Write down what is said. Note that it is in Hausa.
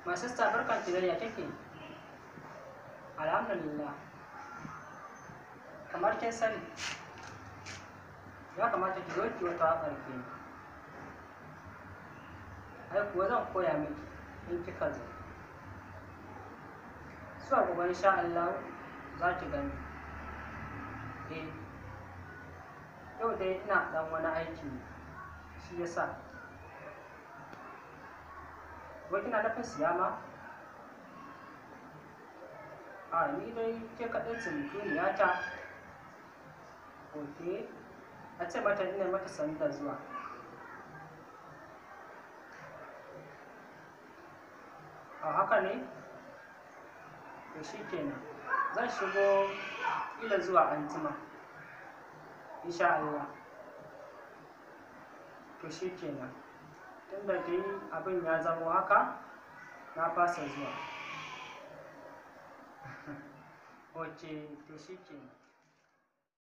My sister barkan ki da ya take? Alhamdulillah. Kamar kin sani, ya kamata ki zo ki wata waƙar ke. Ai kuwa zan koya miki in kika zo. Zuwa gobe insha Allah za ki gani. Eh, yau dai ina ɗan wani aiki ne, shi yasa. Wai kina nufin siya ma? A ni dai ke kaɗai ce mutuniyata. Ok, a ce mata ina mata sani da zuwa. A haka ne? To shi kenan. Zan shigo ƙila zuwa anjima. Insha Allah. To shi kenan. Tunda dai abin ya zamo haka, na fasa zuwa. Ok, to shi kenan.